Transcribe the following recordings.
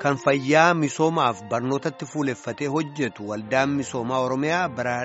kan fayyaa misoomaaf barnootatti fuuleffatee hojjetu waldaan misoomaa oromiyaa bara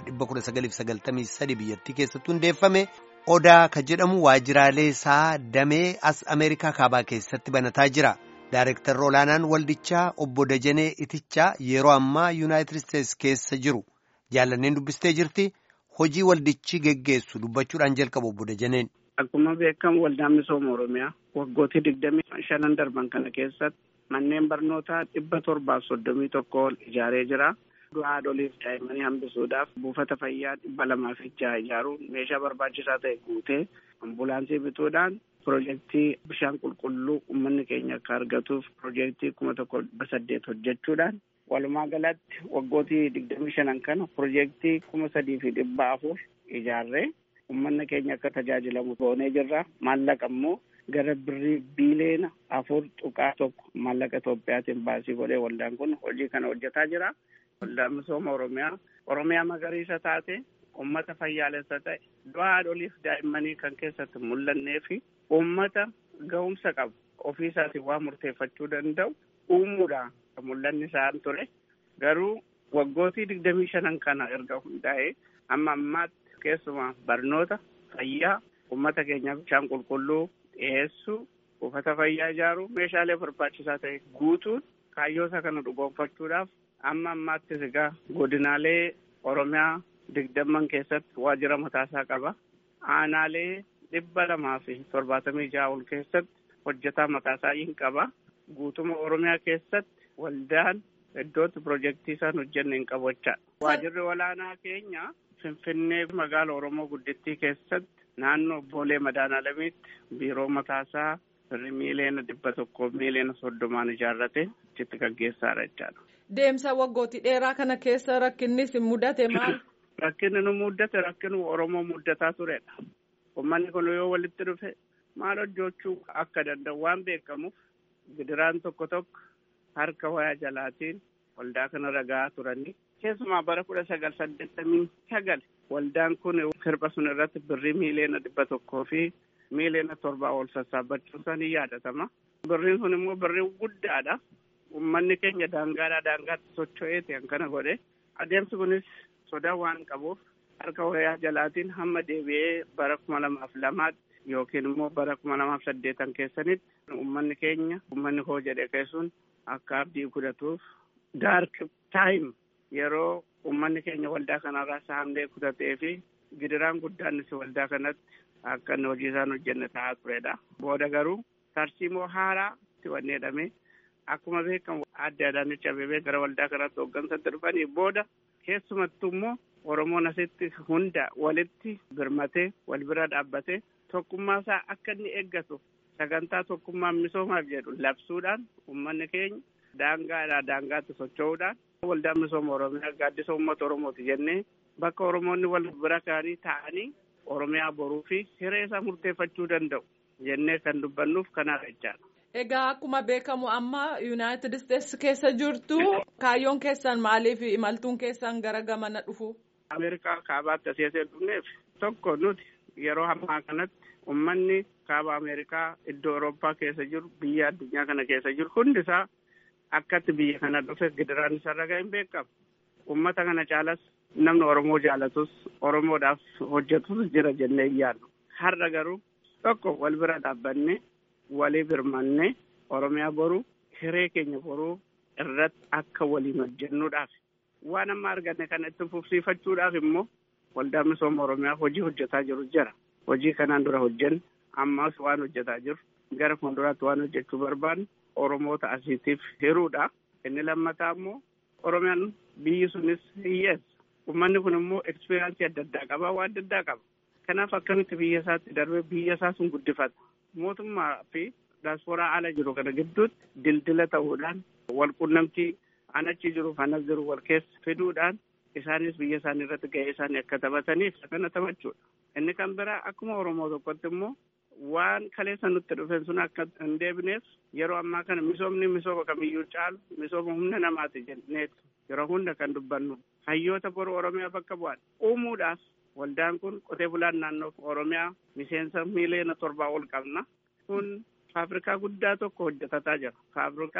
1993 biyyattii keessatti hundeeffame odaa ka jedhamu waajjiraalee isaa damee as ameerikaa kaabaa keessatti banataa jira daareektarri olaanaan waldichaa obbo Dajanee Itichaa yeroo ammaa yuunaayitid isteetsi keessa jiru jaallanneen dubbistee jirti hojii waldichi geggeessu dubbachuudhaan jalqabu obbo Dajaneen. Akkuma beekamu waldaan misooma oromiyaa waggootii digdamii shanan darban kana keessatti manneen barnootaa dhibba torbaaf soddomii tokko ol ijaaree jira. haadholiif daa'immanii hambisuudhaaf buufata fayyaa dhibba lamaaf jaha ijaaruun meeshaa barbaachisaa ta'e guutee ambulaansii bituudhaan piroojeektii bishaan qulqulluu uummanni keenya akka argatuuf piroojeektii kuma tokko dhibba saddeet hojjechuudhaan walumaa galatti waggootii digdamii shanan kana piroojeektii kuma sadii fi dhibba afur ijaarree uummanni keenya akka tajaajilamu goonee jirra maallaqa immoo gara birrii biiliyoona afur tuqaa tokko maallaqa Itoophiyaatiin baasii godhee waldaan kun hojii kana hojjetaa jira. Waldaan misooma Oromiyaa Oromiyaa magariisa taate uummata fayyaalessa ta'e du'a haadholiif daa'immanii kan keessatti mul'annee fi uummata ga'umsa qabu ofii isaatiin waa murteeffachuu danda'u uumuudhaan kan mul'anni isaan ture garuu waggootii digdamii shanan kana erga hundaa'ee amma ammaatti keessumaa barnoota fayyaa uummata keenyaaf bishaan qulqulluu dhiyeessuu buufata fayyaa ijaaruu meeshaalee barbaachisaa ta'e guutuun kaayyoota kana dhugoonfachuudhaaf amma ammaattis egaa godinaalee oromiyaa digdamman keessatti waajjira mataasaa qaba aanaalee dhibba lamaa fi torbaatamii jaha ol keessatti hojjetaa mataasaa hin qaba guutuma oromiyaa keessatti waldaan iddootti piroojeektii isaan hojjenne hin qabu jechaadha. waajjirri olaanaa keenya finfinnee magaala oromoo guddittii keessatti naannoo boolee madaanaalamiitti biiroo mataasaa birrii miiliyoona dhibba tokko miiliyoona soddomaan ijaarrate achitti gaggeessaadha jechaadha. Deemsa waggootii dheeraa kana keessa rakkinnis mudate maal? Rakkinni nu muddate rakkinu Oromoo muddataa turedha. Uummanni kun yoo walitti dhufe maal hojjechuu akka danda'u waan beekamuuf gidiraan tokko tokko harka wayaa jalaatiin waldaa kana ragaa turanii keessumaa bara kudha sagal saddeettamii sagal waldaan kun sirba sun irratti birrii miiliyoona dhibba tokkoo fi miiliyoona torbaa ol sassaabachuun isaa ni yaadatama. Birriin sun immoo birrii guddaadha. Uummanni keenya daangaadhaa daangaatti socho'ee ta'an kana godhe adeemsi kunis sodaa waan qabuuf harka wayaa jalaatiin hamma deebi'ee bara kuma lamaaf lamaatti yookiin immoo bara kuma lamaaf saddeetan keessanitti uummanni keenya uummanni koo jedhe keessuun akka abdii kudhatuuf daark taayim yeroo uummanni keenya waldaa kanarraa saamnee kutatee fi gidiraan guddaanis waldaa kanatti akka inni hojii isaan hojjenne ta'aa turedha. Booda garuu tarsiimoo haaraa itti wanneedhame akkuma beekamu adda Adaanech Abeebee gara waldaa kanaatti hooggansatti dhufanii booda keessumattuu immoo Oromoon asitti hunda walitti birmatee wal bira dhaabbatee tokkummaa isaa akka inni eeggatu sagantaa tokkummaa misoomaaf jedhu labsuudhaan uummanni keenya daangaadhaa daangaatti socho'uudhaan waldaan misooma Oromiyaa gaaddisa uummata Oromooti jennee bakka Oromoonni wal bira kaanii ta'anii Oromiyaa boruu fi hiree isaa murteeffachuu danda'u jennee kan dubbannuuf kanaadha jechaadha. Egaa akkuma beekamu amma Yuunaayitid Isteetsi keessa jirtu kaayyoon keessan maaliif imaltuun keessan gara gamana dhufu? Ameerikaa kaabaatti asii asii dhufneef tokko nuti yeroo ammaa kanatti uummanni kaaba Ameerikaa iddoo Awurooppaa keessa jiru biyya addunyaa kana keessa jiru hundisaa akkatti biyya kana dhufe gidiraan isa ragaa hin beekamu. Uummata kana caalas namni Oromoo jaalatus Oromoodhaaf hojjetus jira jennee hin yaadnu. Har'a garuu tokko wal bira dhaabbanne walii birmanne Oromiyaa boruu hiree keenya boruu irratti akka waliin hojjennuudhaaf waan amma arganne kana itti fufsiifachuudhaaf immoo waldaan misooma Oromiyaa hojii hojjetaa jiru jira. Hojii kanaan dura hojjenne ammas waan hojjetaa jiru gara fuulduraatti waan hojjechuu barbaannu Oromoota asiitiif hiruudha. Inni lammataa immoo Oromiyaan biyyi sunis hiyyeessa. Uummanni kun immoo ekspiriyaansii adda addaa qaba waan adda addaa qaba. Kanaaf akkamitti biyya isaatti darbee biyya isaa sun guddifata. Mootummaa fi daasporaa ala jiru kana gidduutti dildila ta'uudhaan wal quunnamtii an achi jiru anas jiru wal keessa fiduudhaan isaanis biyya isaanii irratti gahee isaanii akka taphataniif kana taphachuudha. Inni kan biraa akkuma Oromoo tokkotti immoo waan kaleessa nutti dhufeen sun akka hin deebineef yeroo ammaa kana misoomni misooma kamiyyuu caalu misooma humna namaati jenneetu yeroo hunda kan dubbannu hayyoota boru Oromiyaa bakka bu'an uumuudhaaf waldaan kun qotee bulaan naannoo Oromiyaa miseensa miiliyoona torbaa ol qabna. Kun faabrikaa guddaa tokko hojjetataa jira. Faabrikaa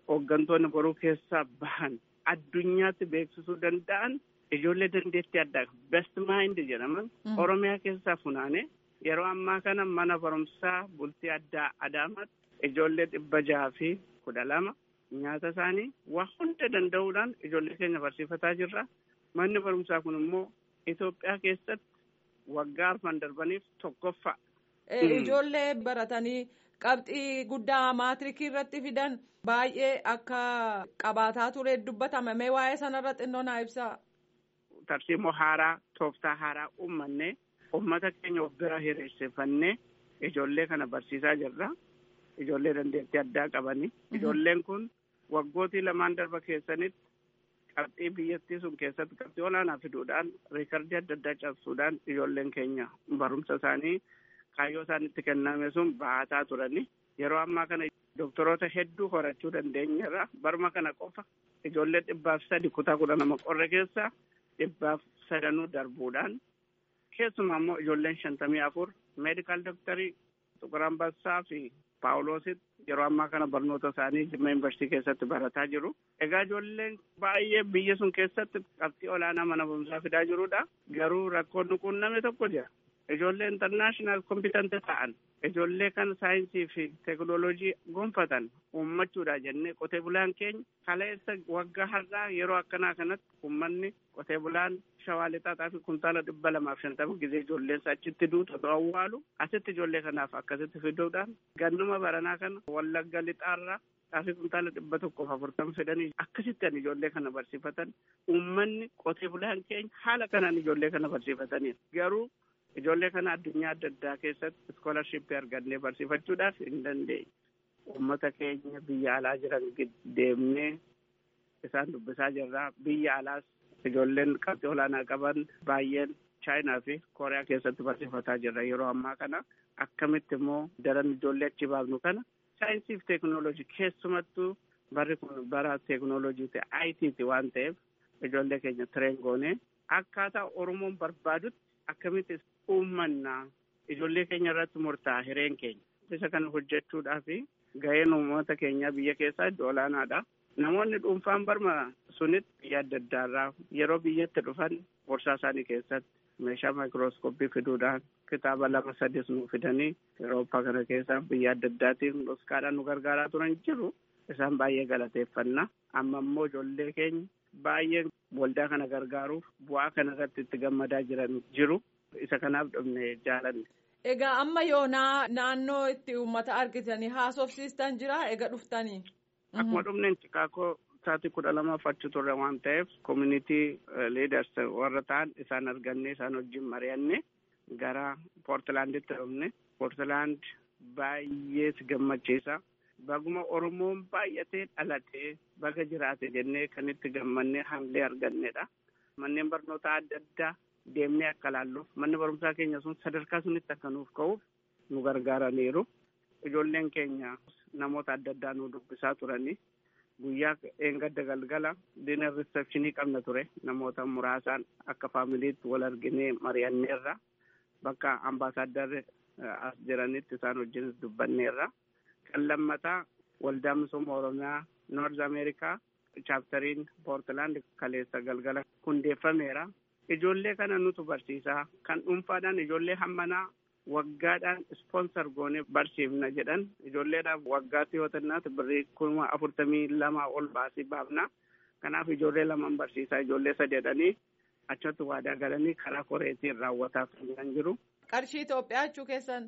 hooggantoonni boruu keessaa bahan addunyaatti beeksisuu danda'an ijoollee dandeettii addaa best mind jedhaman oromiyaa keessaa funaane yeroo ammaa kana mana barumsaa bultii addaa adaamaatti ijoollee dhibba jaha fi kudha lama nyaata isaanii waa hunda danda'uudhaan ijoollee keenya barsiifataa jirra manni barumsaa kun immoo Itoophiyaa keessatti waggaa arfan darbaniif tokkoffaa. Ijoollee baratanii qabxii guddaa maatirikii irratti fidan baay'ee akka qabaataa ture dubbatama mee waa'ee sanarra xinnoo naa ibsaa. Tarsiimoo haaraa tooftaa haaraa uummanne uummata keenya of bira hiriirsifannee ijoollee kana barsiisaa jirra. Ijoollee dandeettii addaa qabani. Ijoolleen kun waggootii lamaan darba keessanitti qabxii biyyattii sun keessatti qabxii olaanaa fiduudhaan riikardii adda addaa cabsuudhaan ijoolleen keenya barumsa isaanii kaayyoo isaanitti kenname sun baataa turani. Yeroo ammaa kana doktoroota hedduu horachuu dandeenyeerra barma kana qofa ijoollee dhibbaaf sadi kutaa kudha nama qorre keessa dhibbaaf sadanuu darbuudhaan keessumaa immoo ijoolleen shantamii afur meedikaal doktarii Tuqur Ambassaa fi Paawuloositti yeroo ammaa kana barnoota isaanii Jimma Yuunivarsiitii keessatti barataa jiru. Egaa ijoolleen baay'ee biyya sun keessatti qabxii olaanaa mana barumsaa fidaa jirudha. Garuu rakkoon nuquun namni tokko jira. Ijoollee intarnaashinaal kompitanti ta'an ijoollee kan saayinsii fi teekinooloojii gonfatan uummachuudha jennee qotee bulaan keenya kaleessa waggaa har'aa yeroo akkanaa kanatti uummanni qotee bulaan shawaa lixaaxaa fi kuntaala dhibba lamaaf shantama gisee ijoolleensa achitti duuta otoo awwaalu asitti ijoollee kanaaf akkasitti fiduudhaan gannuma baranaa kana wallagga lixaarraa xaafii kuntaala dhibba tokkoof afurtama fedhanii akkasitti an ijoollee kana barsiifatan uummanni qotee bulaan keenya haala kanaan ijoollee kana barsiifataniidha garuu ijoollee kana addunyaa adda addaa keessatti iskoolarshipii argannee barsiifachuudhaaf hin dandeenye. Uummata keenya biyya alaa jiran deemnee isaan dubbisaa jirra. Biyya alaas ijoolleen qabxii olaanaa qaban baay'een chaayinaa fi kooriyaa keessatti barsiifataa jirra yeroo ammaa kana. Akkamitti immoo daran ijoollee achi baafnu kana saayinsii fi teekinooloojii keessumattuu barri kun bara teekinooloojii ta'e ITT waan ta'eef ijoollee keenya tireen goonee akkaataa Oromoon barbaadutti akkamitti uummannaa ijoollee keenya irratti murtaa'a hireen keenya. Isa kana hojjechuudhaaf gaheen uummata keenyaa biyya keessaa iddoo olaanaadha. Namoonni dhuunfaan barma sunitti biyya adda addaarraa yeroo biyyatti dhufan gorsaa isaanii keessatti meeshaa maayikirooskooppii fiduudhaan kitaaba lama sadis nu fidanii Awurooppaa kana keessa biyya adda addaatiin dhuskaadhaan nu gargaaraa turan jiru. Isaan baay'ee galateeffanna. Amma immoo ijoollee keenya baay'ee waldaa kana gargaaruuf bu'aa kana irratti itti gammadaa jiran jiru. Isa kanaaf dhufne jaalanne. Egaa amma yoonaa naannoo itti uummata argitanii haasofsiistan jira egaa dhuftanii. Akkuma dhufneen Chikaakoo sa'aatii kudha lamaaf achi turre waan ta'eef community leaders warra ta'an isaan arganne isaan wajjin mari'anne gara Poortilaanditti dhufne. Poortilaand baay'ee si gammachiisa. Baguma Oromoon baay'atee dhalatee baga jiraate jennee kan itti gammannee hamilee argannedha. Manneen barnootaa adda addaa deemnee akka laalluuf manni barumsaa keenya sun sadarkaa sunitti akka nuuf ka'uuf nu gargaaraniiru. Ijoolleen keenya namoota adda addaa nu dubbisaa turanii guyyaa eengadda galgala dinar riisepshinii qabna ture namoota muraasaan akka faamiliitti wal arginee mari'anneerra bakka ambaasaadarri as jiranitti isaan wajjin dubbanneerra. Kan lammataa waldaa misooma Oromiyaa Noorz Ameerikaa chaaptariin Poortilaand kaleessa galgala hundeeffameera. Ijoollee kana nutu barsiisaa kan dhuunfaadhaan ijoollee hammanaa waggaadhaan ispoonsar goonee barsiifna jedhan ijoolleedhaaf waggaatti yoo tannaatu birrii kuma afurtamii lama ol baasii baafna. Kanaaf ijoollee lamaan barsiisaa ijoollee sadeedhanii achatti waadaa galanii karaa koreetiin raawwataa kan jiru. Qarshii Itoophiyaa jechuu keessan.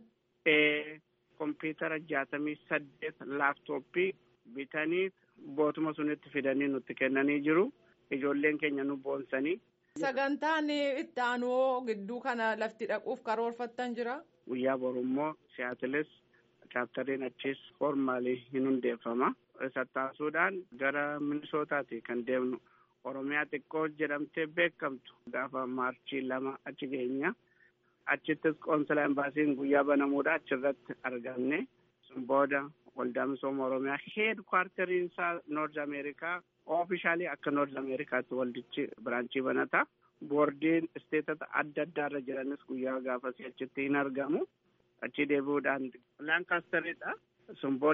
kompiitara jaatamii saddeet laaptooppii bitanii bootuma sunitti fidanii nutti kennanii jiru. Ijoolleen keenya nu boonsanii. Sagantaan itti aanuu gidduu kana lafti dhaquuf karoorfattan jira. Guyyaa boru immoo siyaatilis chaaptariin achis formaalii hin hundeeffama. Isa taasisuudhaan gara Minisootaati kan deemnu. Oromiyaa xiqqoo jedhamtee beekamtu gaafa maarchii lama achi geenya. Achittis qoonsila embaasiin guyyaa banamuudha achirratti argamne. Sun booda waldaa misooma Oromiyaa heed kwarteriin isaa Noorz Ameerikaa oofishaalii akka Noorz Ameerikaatti waldichi biraanchii banata. Boordiin isteetota adda addaarra jiranis guyyaa gaafasii achitti hin argamu. Achi deebi'uudhaan Laankaastariidha. Sun booda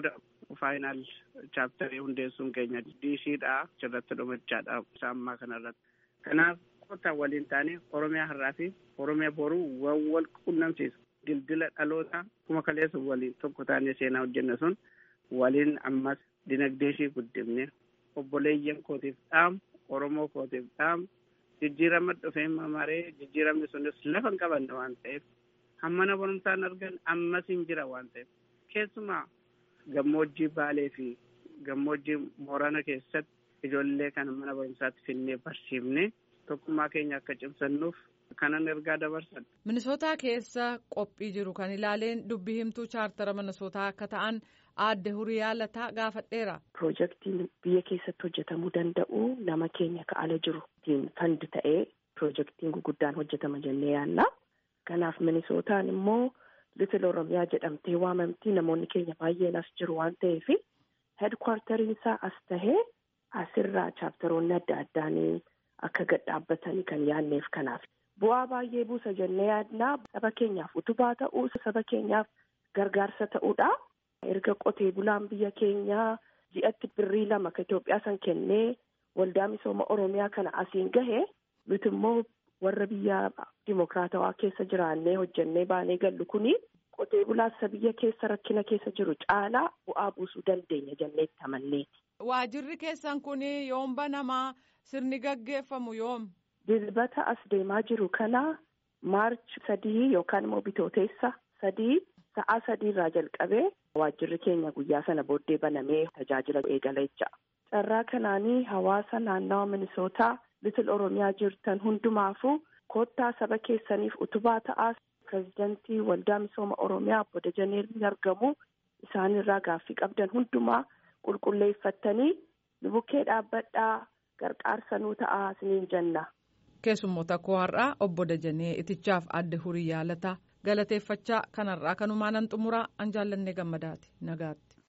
faayinaal chaaptarii hundeessuun keenya diishiidha achirratti dhumachaadha isa ammaa kanarratti. Kanaaf kottaa waliin taane Oromiyaa har'aa fi Oromiyaa boruu wal quunnamsiisa. Dildila dhaloota kuma kaleessa waliin tokko taanee seenaa hojjenne sun waliin ammas dinagdee ishii guddifne obboleeyyan kootiif dhaamu Oromoo kootiif dhaamu jijjiirama dhufee mamaree jijjiiramni sunis lafa hin qabanne waan ta'eef hammana barumsaan argan ammas hin jira waan ta'eef keessumaa gammoojjii baalee fi gammoojjii moorana keessatti ijoollee kana mana barumsaatti finnee barsiifne tokkummaa keenya akka cimsannuuf kanan ergaa dabarsan. Minisootaa keessa qophii jiru kan ilaaleen dubbii himtuu chaartara minisootaa akka ta'an aadde huriyaa lataa gaafadheera. Piroojeektiin biyya keessatti hojjetamuu danda'u nama keenya ka'ala jiru fandi ta'ee piroojeektiin guguddaan hojjetama jennee yaanna. Kanaaf minisootaan immoo Litil Oromiyaa jedhamtee waamamtii namoonni keenya baay'een as jiru waan ta'eef heedkwaartariin isaa as tahee asirraa chaaptaroonni adda addaanii akka gad dhaabbatanii kan yaanneef kanaaf. Bu'aa baay'ee buusa jennee yaadnaa saba keenyaaf utubaa ta'uu saba keenyaaf gargaarsa ta'uudha. Erga qotee bulaan biyya keenyaa ji'atti birrii lama ka Itoophiyaa san kennee waldaa misooma Oromiyaa kana asiin gahe nuti immoo warra biyya dimokiraatawaa keessa jiraannee hojjennee baanee gallu kuni qotee bulaasa biyya keessa rakkina keessa jiru caalaa bu'aa buusuu dandeenya jennee itti amanneeti. Waajirri keessan kun yoom banamaa sirni gaggeeffamu yoom? Dilbata as deemaa jiru kana maarch sadii yookaan immoo bitooteessa sadii sa'aa sadiirraa jalqabee waajirri keenya guyyaa sana booddee banamee tajaajila eegala jecha. Carraa kanaanii hawaasa naannawa minisootaa litil oromiyaa jirtan hundumaafuu koottaa saba keessaniif utubaa ta'aa pirezidantii waldaa misooma oromiyaa obbo Dajanee ni argamu isaanirraa gaaffii qabdan hundumaa qulqulleeffattanii nu bukkee dhaabbadhaa gargaarsa nuu ta'aa isiniin jenna. Keessummoota koo har'aa obbo Dajanee itichaaf adde hurii yaalataa galateeffachaa kanarraa kanumaan an xumuraa an jaallannee gammadaati nagaatti.